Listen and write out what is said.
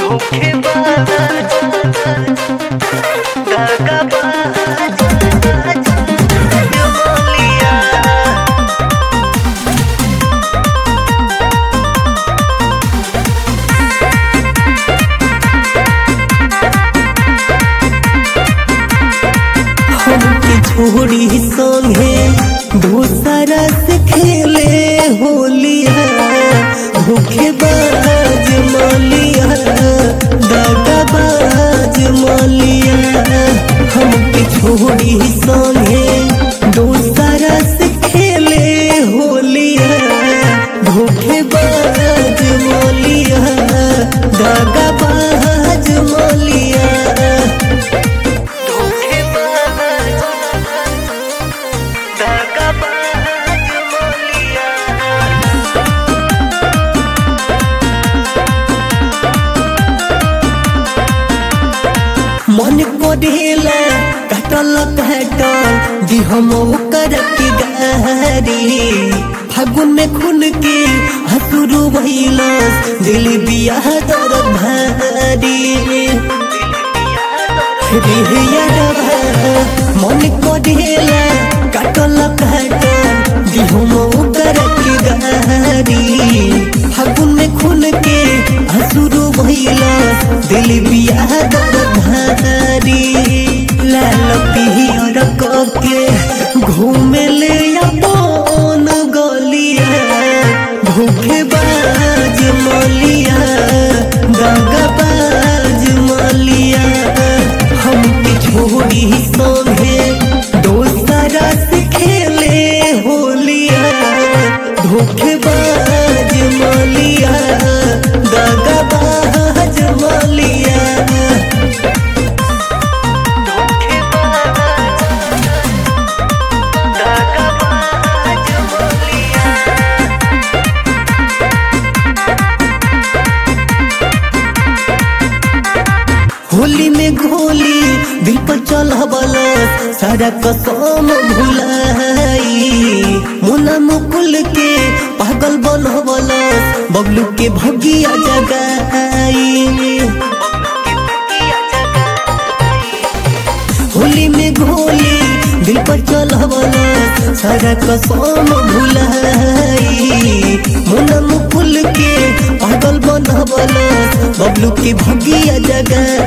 धोखेबाज दगाबाज बोलिया हमके छोड़ी संगे दूसरा से खेले होलिया धोखेबाज मालिया दगाबाज मालिया हमके छोड़ी संगे दूसरा से खेले होलिया धोखेबाज मालिया दगाबाज मालिया धोखेबाज दगाबाज बोलिया मन को ढेला कटल कटल दी हम ओकर की गारी फागुन में खुल के हसुरु भइलस दिल बिया दर भारी रे यारबा मन को ढेला कटल कटल दी हम ओकर की गारी फागुन में खुल के हसुरु भइलस दिल बिया दर भारी लाल पियर के घूमे ले अपन गलिया धोखेबाज मलिया दगाबाज मलिया हमके छोड़ी संगे दोसरा से खेले होलिया धोखेबाज मलिया दगाबाज मलिया दगाबाज बोलिया होली में गोली दिल पर चल सारा कसम भुलाई मुना मुकुल के पागल बन बबलू के भगिया जगाई होली में गोली दिल पर चल सारा कसम भुलाई मुना मुकुल के पागल बन बबलू के भगिया जगाई